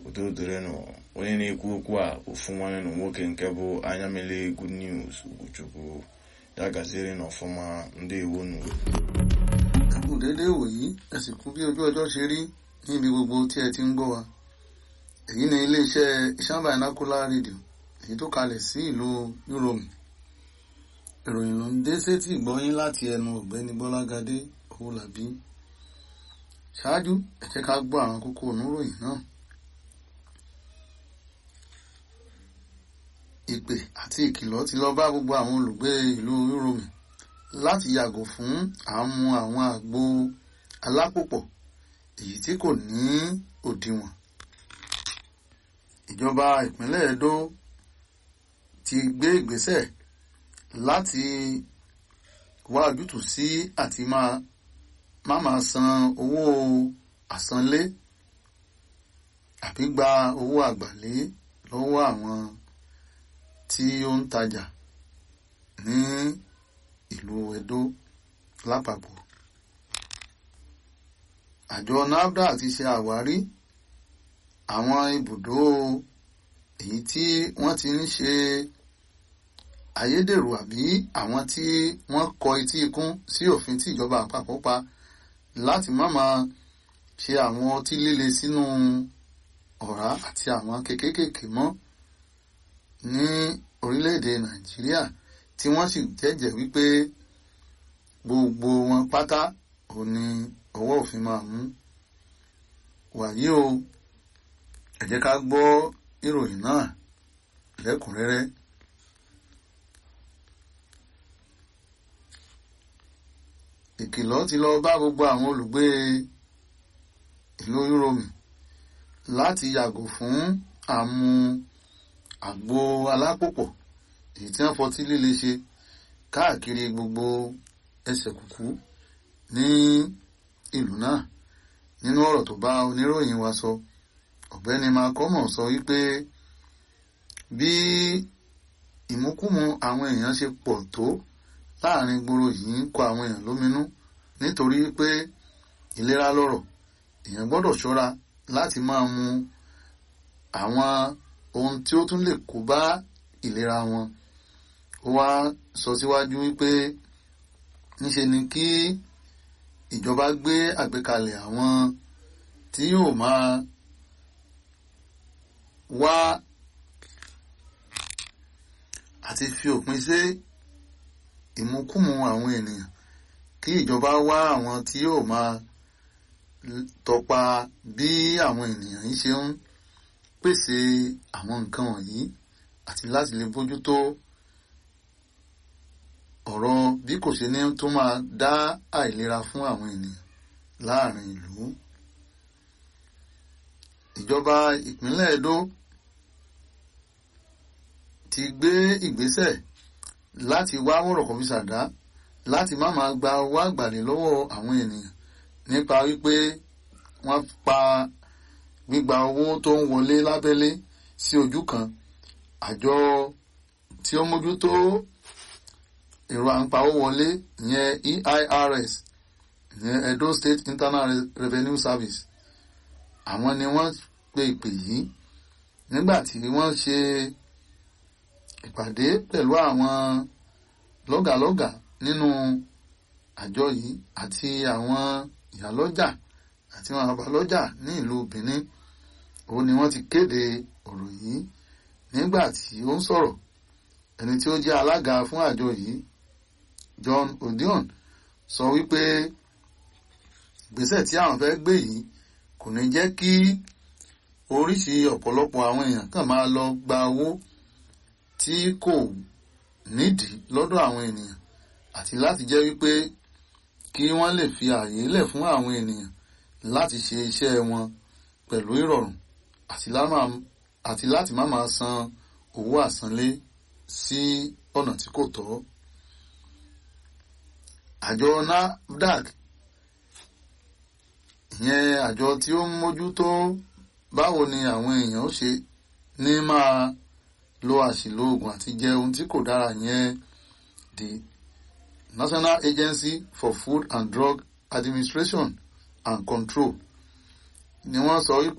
udodorenụ onye na-ekwu okwu a ofu nwanne na nwoke nke bụ anya mele good news ugochukwu ya gaziere n'ọfụma ndị iwu nụ kù déédéé wòyí ẹ sì kú bí ojú ọjọ́ ṣe rí níbi gbogbo tí ẹ ti ń gbọ́ wa èyí ni iléeṣẹ́ Ìṣàn Binocular Radio èyí tó kalẹ̀ sí ìlú Yúróòmù ìròyìn ló ń dé sétí ìgbọ́yín láti ẹnu ọ̀gbẹ́ni Bọ́lágadé Owólabí ṣáájú ẹ jẹ́ ká gbọ́ àwọn kókó oníròyìn náà ìpè àti ìkìlọ̀ ti lọ bá gbogbo àwọn olùgbé ìlú Yúróòmù láti yàgò fún àmú àwọn àgbo alápòpọ̀ èyí tí kò ní òdiwọ̀n. ìjọba ìpínlẹ̀ Edo ti gbé ìgbésẹ̀ láti wá ojútùú sí àti máa má máa san owó àsanlé àbí gba owó àgbàlé lọ́wọ́ àwọn tí ó ń tajà ní ìlú Edo lápapọ̀. àjọ NAFDAC ti ṣe àwárí àwọn ibùdó èyí tí wọ́n ti ń ṣe ayédèrú àbí àwọn tí wọ́n kọ etí ikún sí òfin tí ìjọba àpapọ̀ pa láti má máa ṣe àwọn ọtí líle sínú ọ̀rá àti àwọn kékékèké mọ́ ní orílẹ̀-èdè Nàìjíríà tí wọ́n sì jẹ́jẹ́ wípé gbogbo wọn pátá ò ní ọwọ́ òfin máa mú. wàyí o ẹ jẹ́ ká gbọ́ ìròyìn náà lẹ́kùnrẹ́rẹ́. ìkìlọ̀ ti lọ bá gbogbo àwọn olùgbé ìlú Yúróòmù láti yàgò fún àmú àgbo alápòpọ̀ èyí tí wọ́n fọtí líle ṣe káàkiri gbogbo ẹsẹ̀ kùkú ní ìlú náà nínú ọ̀rọ̀ tó bá oníròyìn wa sọ ọ̀gbẹ́ni makomo sọ wípé bí ìmúkùmù àwọn èèyàn ṣe pọ̀ tó láàrin gbòòrò yìí ń kọ àwọn èèyàn lóminú nítorí pé ìlera lọ́rọ̀ èèyàn gbọ́dọ̀ ṣọ́ra láti máa mu àwọn ohun tí ó tún lè kó bá ìlera wọn ó wá sọ síwájú wípé níṣe ni kí ìjọba gbé àgbékalẹ̀ àwọn tí yóò máa wá àti fi òpin sí ìmúkùmù àwọn ènìyàn kí ìjọba wá àwọn tí yóò máa tọpa bí àwọn ènìyàn yìí ṣe ń pèsè àwọn nǹkan wọ̀nyí àti láti lè bójútó ọ̀rọ̀ bí kò ṣe ní tó máa dá àìlera fún àwọn ènìyàn láàrin ìlú. ìjọba ìpínlẹ̀ Edo ti gbé ìgbésẹ̀ láti wá wọ̀rọ̀kọ̀ fi ṣàdá láti má máa gba owó àgbàlè lọ́wọ́ àwọn ènìyàn nípa wípé wọ́n pa gbígba owó tó ń wọlé lábẹ́lé sí ojú kan àjọ tí ó mójútó èrò àǹpawó wọlé ìyẹn EIRS ìyẹn Edo State Internal Revenue Service àwọn ni wọ́n pe ìpè yìí nígbà tí wọ́n ṣe ìpàdé pẹ̀lú àwọn lọ́gàlọ́gà nínú àjọ yìí àti àwọn ìyálọ́jà àti àwọn àbálọ́jà ní ìlú Benin òun ni wọ́n ti kéde ọ̀rọ̀ yìí nígbà tí ó ń sọ̀rọ̀ ẹni tí ó jẹ́ alága fún àjọ yìí John Odion sọ wípé ìgbésẹ̀ tí àwọn fẹ́ gbé yìí kò ní jẹ́ kí oríṣi ọ̀pọ̀lọpọ̀ àwọn èèyàn kàn máa lọ gba owó tí kò nídìí lọ́dọ̀ àwọn ènìyàn àti láti jẹ́ wípé kí wọ́n lè fi ààyè lẹ̀ fún àwọn ènìyàn láti ṣe iṣẹ́ wọn pẹ̀lú ìrọ̀rùn àti láti má máa san owó àsanlé sí ọ̀nà tí kò tọ́. àjọ NAFDAC ìyẹn àjọ tí ó ń mójútó báwo ni àwọn èèyàn ó ṣe ní máa lo àṣìlò oògùn àti jẹ ohun tí kò dára yẹn the National Agency for Food and Drug Administration and Control ni wọ́n sọ wípé